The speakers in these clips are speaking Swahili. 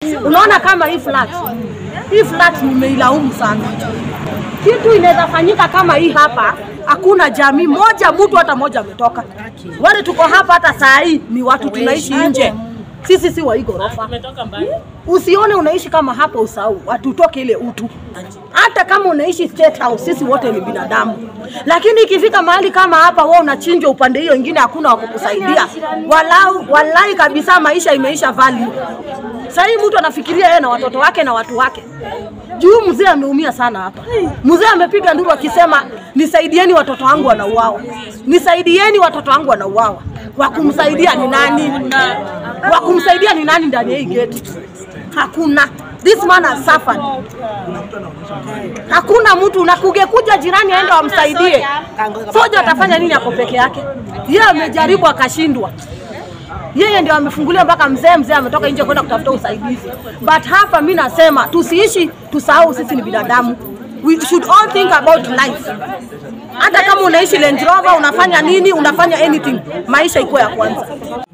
Unaona kama hii flat, hii flat nimeilaumu sana. Kitu inaweza fanyika kama hii hapa, hakuna jamii moja, mtu hata moja ametoka. Wale tuko hapa hata saa hii ni watu tunaishi nje, sisi si wa hii ghorofa. Usione unaishi kama hapa, usahau hatutoke ile utu. Hata kama unaishi State House, sisi wote ni binadamu, lakini ikifika mahali kama hapa, wewe unachinjwa upande hiyo ingine, hakuna wa kukusaidia. Walau walai kabisa, maisha imeisha value. Sasa hii mtu anafikiria yeye na watoto wake na watu wake. Juu mzee ameumia sana hapa. Mzee amepiga nduru akisema nisaidieni watoto wangu wanauawa. Nisaidieni watoto wangu wanauawa. Wa kumsaidia ni nani? Wa kumsaidia ni nani ndani ya hii geti? Hakuna. This man has suffered. Hakuna mtu na kugekuja jirani aende wamsaidie. Soja atafanya nini ako peke yake? Yeye amejaribu akashindwa yeye ndio amefungulia mpaka mzee. Mzee ametoka nje kwenda kutafuta usaidizi, but hapa mi nasema tusiishi, tusahau sisi ni binadamu. We should all think about life. Hata kama unaishi Range Rover, unafanya nini, unafanya anything, maisha iko ya kwanza.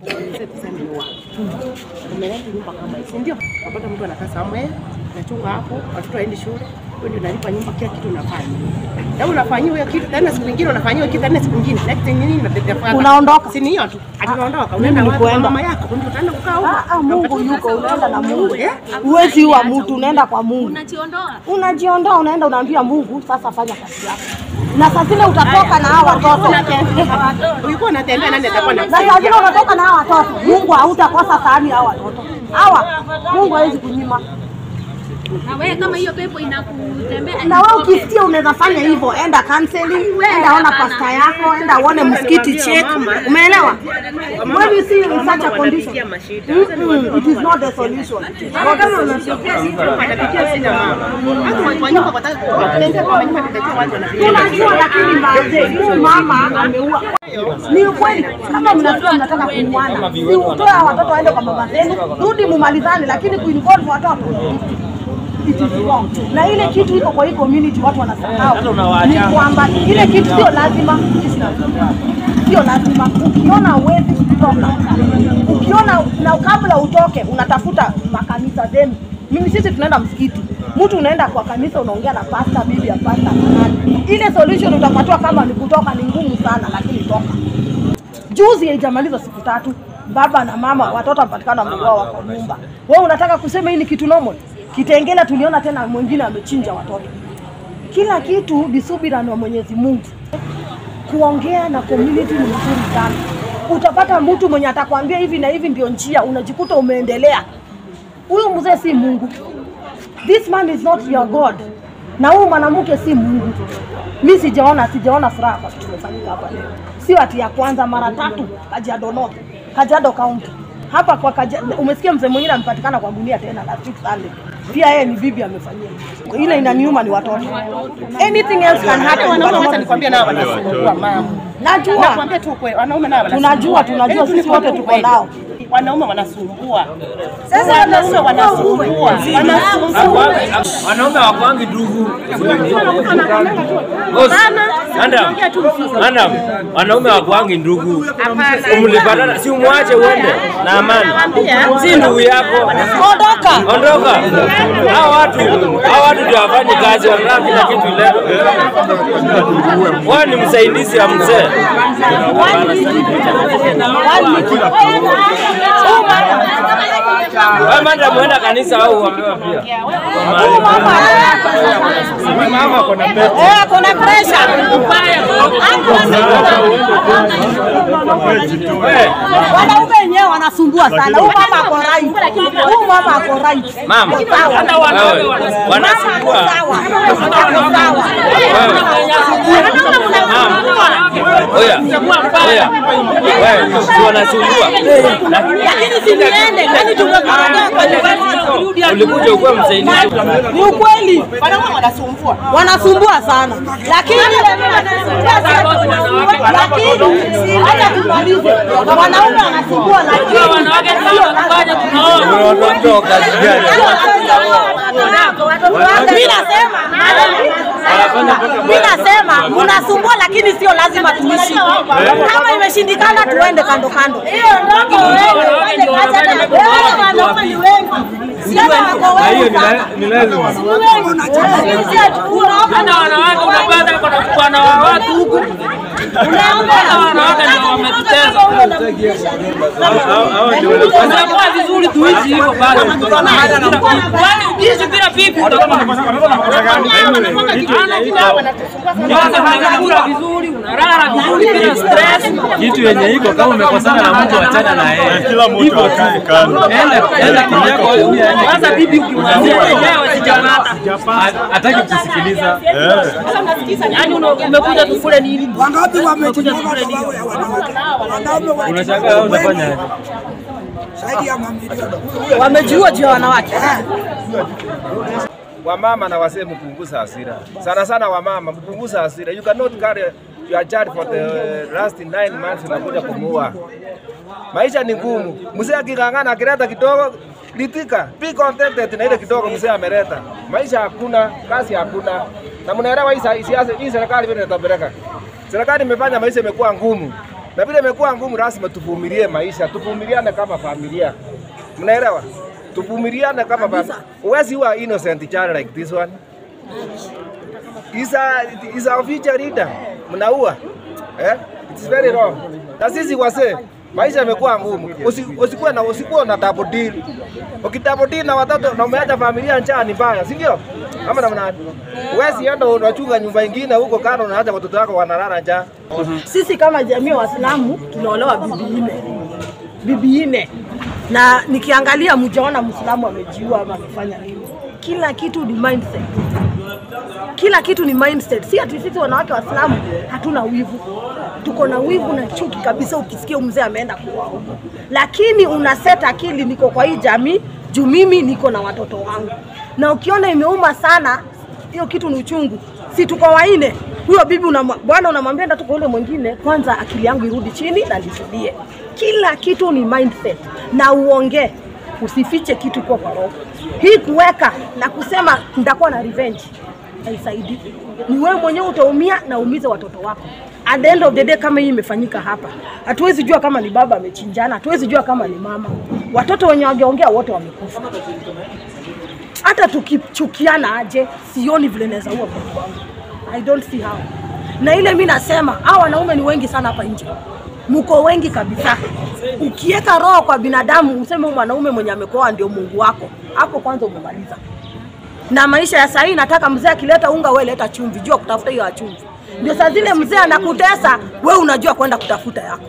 umeleta nyumba kama hii, si ndio? Unapata mtu anakaa somewhere, unachunga hapo, watoto waendi shule, wewe ndio unalipa nyumba, kila kitu unafanya. Na unafanyiwa hiyo kitu tena siku nyingine unafanyiwa kitu tena siku nyingine. Next thing nini unatetea Unaondoka. Si ni hiyo tu. Ati unaondoka, unaenda Mimi wapi? Kwa nikuenda. mama yako, ndio utaenda kukaa huko. Ah, ah, Mungu yuko, unaenda na Mungu. Eh? Huwezi ua mtu, unaenda kwa Mungu. Unajiondoa. Unajiondoa, unaenda unaambia Mungu, sasa fanya kazi yako, na saa zile utatoka na hawa watoto Ulikuwa unatembea nani atakuwa na na saa zile unatoka na hawa watoto, Mungu hautakosa sahani hawa watoto hawa, Mungu hawezi kunyima. Na wewe kama hiyo pepo inakutembea Na wewe ukisikia unaweza fanya hivyo, enda counseling, enda ona pasta yako, enda uone msikiti check. Umeelewa? When you see in such a condition, mm-mm, it is not the solution. It is not the solution. anapitia shida mama. Hata kwa nyumba kwa kutembea kwa nyumba kutetea watu wanapitia. Tunajua lakini mazee, huyu mama ameua. Ni ukweli, kama mnasikia mnataka kuuana, si mtoe hawa watoto waende kwa mama zenu, rudi mumalizane, lakini kuinvolve watoto it is wrong. Na ile kitu iko kwa hii community watu wanasahau ni kwamba ile kitu sio lazima, sio lazima. Ukiona uwezi kutoka, ukiona na kabla utoke unatafuta makanisa zenu. Mimi sisi tunaenda msikiti, mtu unaenda kwa kanisa unaongea na pasta, bibi ya pasta na nani. Ile solution utapatiwa kama ni kutoka ni ngumu sana, lakini toka. Juzi haijamaliza siku tatu, baba na mama watoto wamepatikana wameuawa wako nyumba. Wewe unataka kusema hii ni kitu normal? Kitengela tuliona tena mwingine amechinja watoto. Kila kitu ni subira na Mwenyezi Mungu. Kuongea na community ni mzuri sana. Utapata mtu mwenye atakwambia hivi na hivi ndio njia, unajikuta umeendelea. Huyu mzee si Mungu. This man is not your God. Na huyu mwanamke si Mungu. Mi sijaona sijaona furaha kwa kitu kimefanyika hapa leo. Sio ati ya kwanza, mara tatu Kajiado North, Kajiado County. Hapa kwa Kajiado, umesikia mzee mwingine amepatikana kwa gunia tena last week Sunday. Pia yeye ni bibi amefanyia. Ile inaniuma ni watoto. Anything else can happen. Wanaume but hata not- nikwambia nao wanasumbua mama. Najua. Nakwambia tu ukweli, wanaume nao wanasumbua. Tunajua, tunajua, Yaani sisi wote tuko ukweli. nao. Wanaume wanasumbua. Sasa wanaume wanasumbua. Wanasumbua. Wanaume wakwangi ndugu. Boss, Madam, madam, wanaume wakwangi ndugu. Mlipatana, si umwache uende na amani. Si ndugu yako. Ondoka. Ondoka. Hao watu, hao watu ndio wafanye kazi, wanataka kila kitu iletwe. Wewe ni msaidizi wa mzee. Wewe madam, muenda kanisa au uombewa pia. Mama kuna Eh, kuna pressure. Wewe, Wanaume wenyewe wanasumbua sana. Huyu mama ako right. Huyu mama ako right. mama, wewe, wanasumbua. Sawa. Ako sawa. Oya, oya, wewe, si wanasumbua. Lakini si niende, kwani tumekuja kwa university Ulikuja ukuwa msaidizi. Ni ukweli. Wanaume wanasumbua. Wanasumbua sana. Lakini lakini hata tumalize. Wanaume wanasumbua lakini sio Watoto kazi gani? Mimi nasema mimi nasema mnasumbua, lakini sio lazima tuishi. Kama imeshindikana, tuende kando kando. Na hiyo ni la- ni lazima. Hata wanawake unapata kuna bwana wa watu huku. Hata wanawake ndio wametuteza. Hao- hao ndio wanafanya. Itakuwa vizuri tuishi hivyo bado. Kwani ukiishi bila pipi utakuwa kwanza unakula vizuri, unalala vizuri bila stress. kitu yenye iko kama umekosana na mtu achana na yeye. Kila mtu akae kando. Enda enda kivyako wewe huyu aende Kwanza bibi ukimwambia wenyewe sijamata. Ha- hataki kusikiliza. Yaani una- umekuja tukule nini? Wangapi wamejinyonga sababu ya wanawake? Wanaume Unashangaa wewe unafanya aje? zaidi ya mamilioni. Wamejiua juu ya wanawake. wamama na wasee mpunguza hasira sana sana wamama mpunguza hasira you cannot carry your child for the last nine months unakuja kumuua maisha ni ngumu mzee aking'ang'ana akileta kidogo litika be contented na ile kidogo mzee ameleta maisha hakuna kazi hakuna na mnaelewa hii sa- siasa hii serikali vile inatapeleka serikali imefanya maisha imekuwa ngumu na vile imekuwa ngumu lazima tuvumilie maisha tuvumiliane kama familia mnaelewa tuvumiliane kama familia huwezi huwa innocent child like this one is a, is a future leader mnaua eh? It's very wrong. Na sisi wasee maisha yamekuwa ngumu, Usi- usikuwe na usikuwe na double deal. Ukidouble deal na watoto na umeacha familia njaa ni mbaya, si ndio? Ama namna gani? Huwezi enda unachunga nyumba ingine huko kando unaacha watoto wako wanalala njaa. Sisi kama jamii ya Waislamu tunaolewa bibi nne, bibi nne, na nikiangalia mjaona Muislamu amejiua ama amefanya nini. Kila kitu ni mindset, kila kitu ni mindset. Si ati sisi wanawake Waislamu hatuna wivu, tuko na wivu na chuki kabisa. Ukisikia mzee ameenda kuoa huko, lakini una set akili, niko kwa hii jamii juu mimi niko na watoto wangu, na ukiona imeuma sana hiyo kitu ni uchungu. Si tuko waine, huyo bibi unamwa- bwana unamwambia enda tuko yule mwingine, kwanza akili yangu irudi chini na nitulie. Kila kitu ni mindset na uongee, usifiche kitu iko kwa roho. Hii kuweka na kusema nitakuwa na revenge haisaidii. Ni wewe mwenyewe utaumia na uumize watoto wako. At the end of the day, kama hii imefanyika hapa, hatuwezi jua kama ni baba amechinjana, hatuwezi jua kama ni mama. Watoto wenye wangeongea wote wamekufa hata tukichukiana aje, sioni vile naweza ua mtoto wangu. I don't see how. Na ile mi nasema hao wanaume ni wengi sana hapa nje, mko wengi kabisa. Ukiweka roho kwa binadamu, useme huyu mwanaume mwenye amekoa ndio Mungu wako, hapo kwanza umemaliza. Na maisha ya sahii, nataka mzee akileta unga, wewe leta chumvi, jua kutafuta hiyo ya chumvi. Ndio saa zile mzee anakutesa, we unajua kwenda kutafuta yako.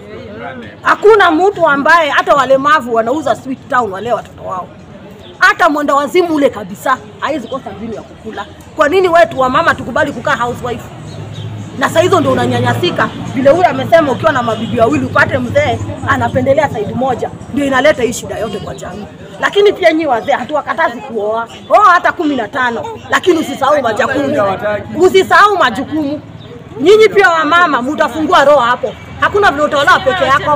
Hakuna mtu ambaye hata walemavu wanauza sweet town wale watoto wao hata mwenda wazimu ule kabisa hawezi kosa mbinu ya kukula. Kwa nini wetu wa mama tukubali kukaa housewife? Na saa hizo ndio unanyanyasika, vile huyu amesema, ukiwa na mabibi wawili upate mzee anapendelea saidi moja, ndio inaleta hii shida yote kwa jamii. Lakini pia nyi wazee hatuwakatazi kuoa, oa hata kumi na tano, lakini usisahau majukumu, usisahau majukumu. Nyinyi pia wamama mutafungua roho hapo, hakuna vile utaolewa peke yako,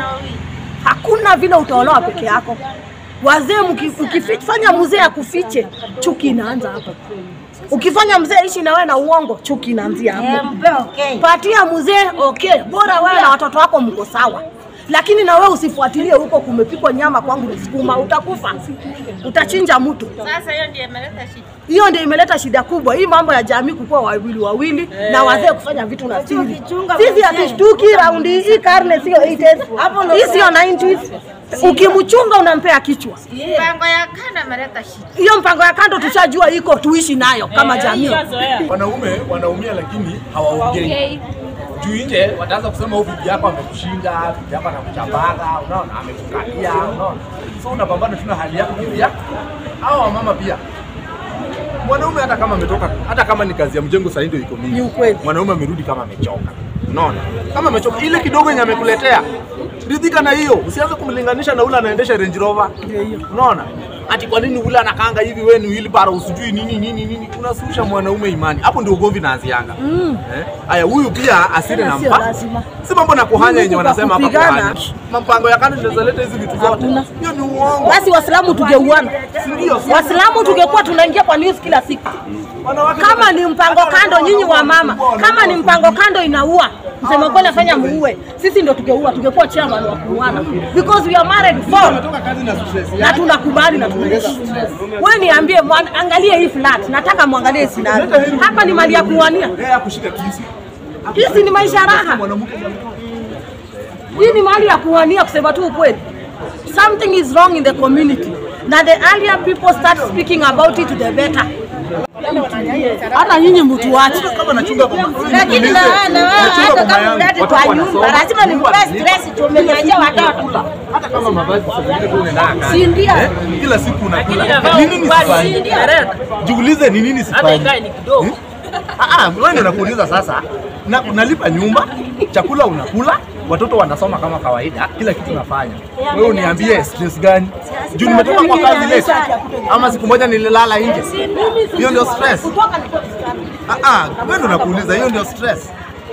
hakuna vile utaolewa peke yako. Wazee mki- ukifanya mzee akufiche, chuki inaanza hapo. Ukifanya mzee ishi na wewe na uongo, chuki inaanzia hapo. Patia mzee okay, bora wewe na watoto wako mko sawa, lakini na wewe usifuatilie huko kumepikwa nyama, kwangu ni sukuma, utakufa, utachinja mtu. Sasa hiyo ndio imeleta shida. Hiyo ndio imeleta shida kubwa, hii mambo ya jamii kukuwa wawili wawili na wazee kufanya vitu na siri. Sisi hatushtuki raundi hii, karne sio 80s, hii sio 90s. Ukimchunga unampea kichwa. Mpango ya kanda imeleta shida. Hiyo mpango ya kando tushajua iko, tuishi nayo kama jamii. Wanaume wanaumia lakini hawaongei. Okay. Juu nje wataanza kusema huyu bibi yako amekushinda, bibi yako anakuchapaga, unaona, amekukalia, unaona. So unapambana tu na hali yako bibi yako. Hao wamama pia mwanaume hata kama ametoka, hata kama ni kazi ya mjengo sasa ndio iko mingi. Ni ukweli. Mwanaume amerudi kama amechoka. Unaona? Kama amechoka ile kidogo yenye amekuletea. Ridhika na hiyo. Usianze kumlinganisha na ule anaendesha Range Rover. Unaona? Ati kwa nini ule anakanga hivi wewe ni wheelbarrow usijui nini nini nini. Unasusha mwanaume imani. Hapo ndio ugomvi naanzianga. Eh? Aya huyu pia asiri na Sio mpa. lazima. Si mambo na kuhanya yenye Mungu wanasema hapa kakupigana. kuhanya. Mpango ya kando inaweza leta hizi vitu zote. Hakuna. Hiyo ni uongo. Basi Waislamu tungeuana, Ndio. Waislamu tungekuwa tunaingia kwa news kila siku. Wanawake Kama ni mpango kando, nyinyi wa mama, kama ni mpango kando inaua, kusema kweli afanya muue, sisi ndo tungeua, tungekuwa chairman wa kuuana because we are married for na tunakubali na tunaishi. Wewe niambie, mwan- angalie hii flat, nataka muangalie scenario hapa, ni mali ya kuwania. Yeye akushika kisu. Hizi ni maisha raha. Hii ni mali ya kuwania, kusema tu ukweli. Something is wrong in the community. Na the earlier people start speaking about it, the better. Hata nyinyi mtu wache. Kama nachunga kwa Lakini na wewe na wewe hata kama ulete kwa nyumba, lazima ni stress tumeniachia watoto. hata kama mavazi sasa zingine tu unaenda kazi. Si ndio? Eh, Kila siku unakula. inafaa Ni nini ukubali, sifanyi? Derek. Jiulize ni nini Hata sifanyi? ikae ni kidogo. Ah, ah, wewe ndio nakuuliza sasa. Na unalipa nyumba, chakula unakula, watoto wanasoma kama kawaida, kila kitu nafanya. Wewe uniambie stress gani? Juu nimetoka kwa kazi late. Ama siku moja nililala nje. Hiyo ndio stress. Ah ah, wewe ndio nakuuliza, hiyo ndio stress.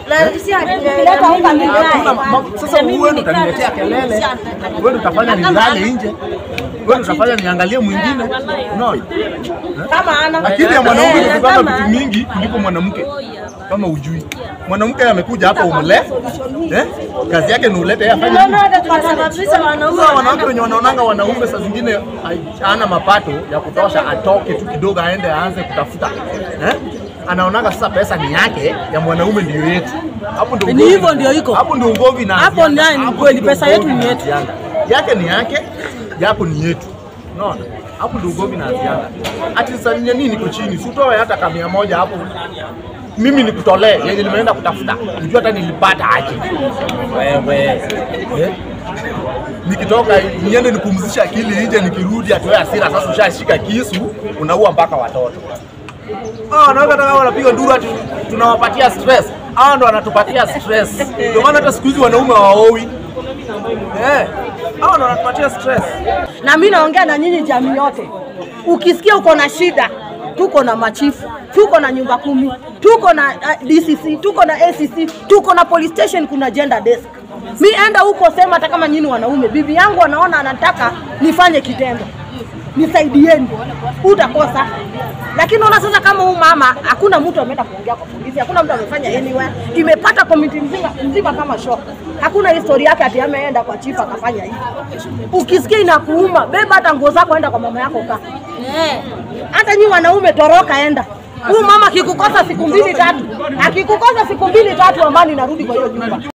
Hakuna ma- sasa wewe ndio utaniletea kelele. Wewe ndio utafanya nilale nje. Wewe ndio utafanya niangalie mwingine. Unaona? Kama ana Akili ya mwanaume ni kupanga vitu mingi kuliko mwanamke, kama ujui. Mwanamke amekuja hapa umle, eh? kazi yake ni ulete yeye afanye nini? Sasa wanawake wenye wanaonanga wanaume saa zingine hana mapato ya kutosha, atoke tu kidogo aende aanze kutafuta eh? Anaonanga sasa pesa ni yake, ya mwanaume ndio yetu. Hapo ndio Ni ugomvi- hivyo ndio iko. Hapo ndio ugomvi na Hapo ndani ni kweli, pesa yetu ni yetu. Yake ni yake, yako ni yetu. Unaona? Hapo ndio ugomvi na azianga. Ati sasa nini nini niko chini, si utoe hata kama mia moja hapo. Mimi nikutolee yenye nimeenda kutafuta. Unajua hata nilipata aje. Wewe. Eh? Nikitoka niende nipumzishe akili nje, nikirudi atoe hasira. Sasa ushashika kisu, unaua mpaka watoto. Ah, wanawake hata kama wanapiga nduru ati tunawapatia stress. Hao ndo wanatupatia stress. Ndio maana hata siku hizi wanaume hawaowi. Eh, hao ndo wanatupatia stress. na mimi naongea na nyinyi jamii yote. Ukisikia uko na shida, tuko na machifu, tuko na nyumba kumi, tuko na uh, DCC, tuko na ACC, tuko na police station, kuna gender desk. Mi enda huko sema, hata kama nyinyi wanaume, bibi yangu anaona anataka nifanye kitendo, nisaidieni, utakosa. Lakini ona sasa, kama huyu mama, hakuna mtu ameenda kuongea kwa polisi, hakuna mtu amefanya anywhere, imepata community mzima, mzima kama shock. Hakuna historia yake ati ameenda kwa chief akafanya hivi. Ukisikia inakuuma, beba hata nguo zako, enda kwa mama yako kaa. Hata nyi wanaume toroka, enda. Huyu mama akikukosa siku mbili tatu, akikukosa siku mbili tatu, amani narudi kwa hiyo nyumba.